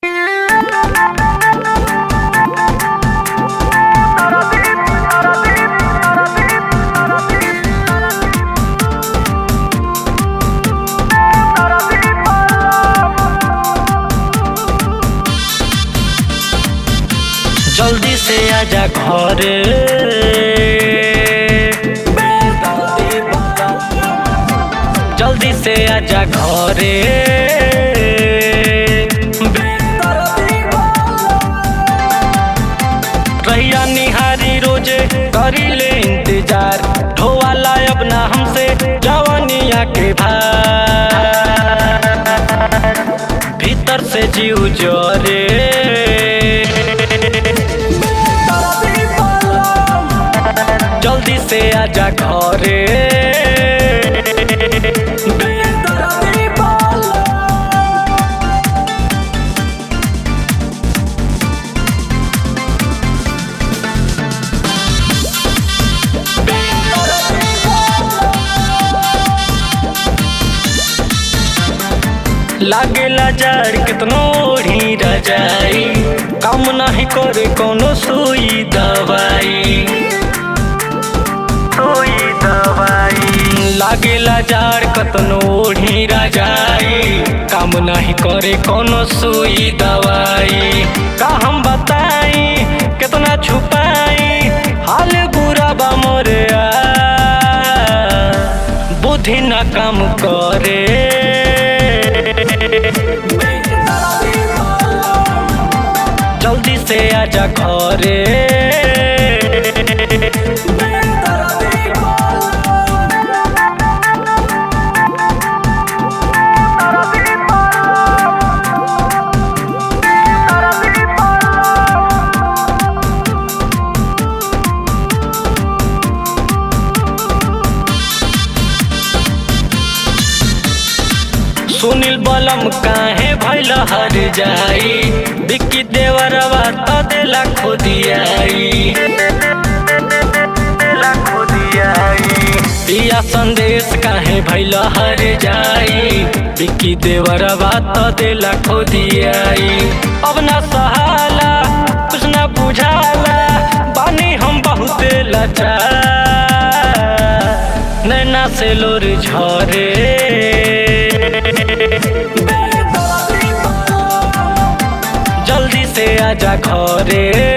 जल्दी से आजा घरे जल्दी से आजा घरे रहिया निहारी रोजे करी ले इंतजार ढोवाला अब ना हमसे जवानिया के भार भीतर से जीव जोरे जल्दी से आजा घरे लागेला जड़ कितनो ओढ़ी रजाई काम नहीं करे कोनो सुई दवाई सुई दवाई लागेला जड़ कतनो ओढ़ी रजाई काम नहीं करे कोनो सुई दवाई का हम बताई कितना छुपाई हाल बुरा बा मोरे आ बुद्धि ना काम करे जल्दी से आजा घरे सुनील बलम काहे भैल हर जाई बिक्की देवरवा त देला खोदियाई पिया संदेश काहे भैल हर जाई बिक्की देवरवा त देला खोदियाई अब ना सहाला कुछ ना बुझाला बानी हम बहुत लाचार नैना से लोर झरे जल्दी से आजा घरे